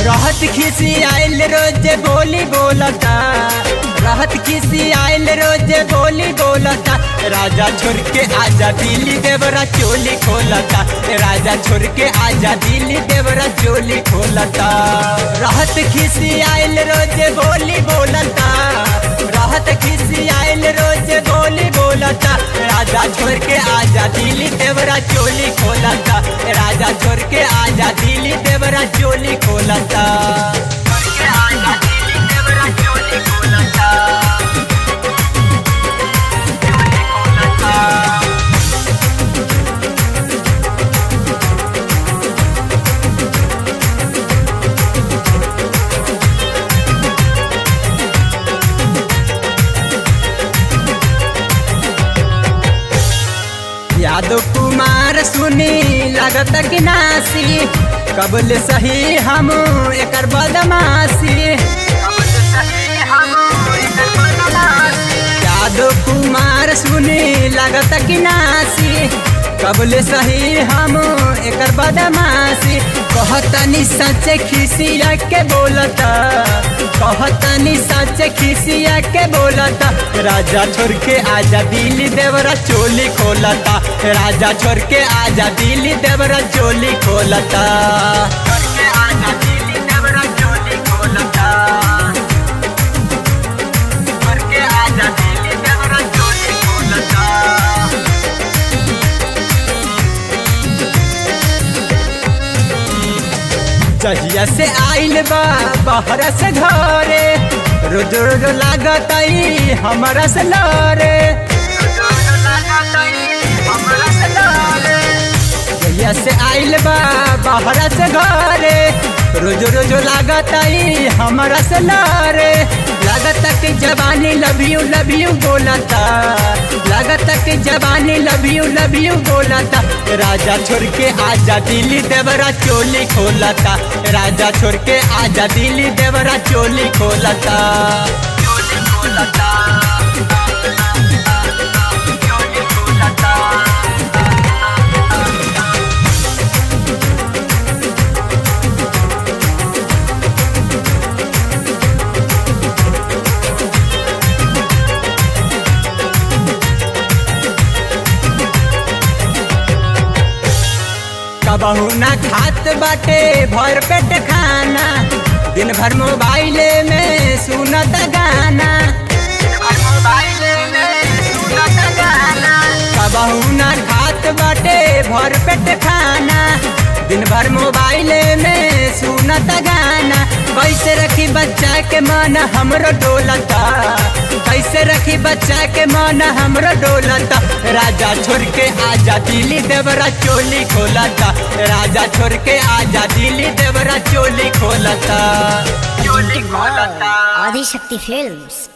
रहत खिसी आइल रोज बोली बोलता रहत खिसी आइल रोज बोली बोलता राजा छोड़ के आजा दिल्ली देवरा चोली खोलता राजा छोड़ के आजा दिल्ली देवरा चोली खोलता रहत खिसी आइल रोज बोली बोलता रहत खिसी आइल रोज बोली बोलता राजा छोड़ के आजा दिल्ली देवरा चोली खोलता राजा छोड़ के आजा दिल्ली देवरा चोली खोलता छोड़ के आजा दिल्ली देवरा चोली खोलता चोली खोलता यादव कुमार सुनी लगत कि नासी कबल सही हम एकर बदमाशी यादव कुमार सुनी लगत कि नासी कबल सही हम एकर बदमाशी कहतनी सच खिसिया के बोलता कहतनी सच खिसिया के बोलता राजा छोड़ के आजा दिल्ली देवरा चोली खोलता राजा छोड़ के आजा दिल्ली देवरा चोली खोलता छोड़ के आजा दिल्ली देवरा चोली खोलता छोड़ के आजा दिल्ली देवरा चोली खोलता जहिया से आइल बा बाहर से घरे रोज रोज लागत हमारा से लरे जहिया से आइल बा बाहर से घरे रोज रोज लागत हमारा से लरे लागत कि जवानी लव यू लव यू बोलता लागत कि जवानी लव यू लव यू बोलता राजा छोड़ के आजा दिल्ली देवरा चोली खोलता राजा छोड़ के आजा दिल्ली देवरा चोली खोलता चोली खोलता चोली खोलता कबहू ना खात बाटे भर पेट खाना दिन भर मोबाइले में सुनत गाना कबहू ना खात बाटे भर पेट खाना दिन भर मोबाइले में सुनत गाना कैसे रखी बच्चा के मन हमरो डोलता कैसे रखी बच्चा के मन हमरो डोलता राजा छोड़ के आजा दिल्ली देवरा चोली खोलता राजा छोड़ के आजा दिल्ली देवरा चोली खोलता चोली खोलता आदिशक्ति फिल्म्स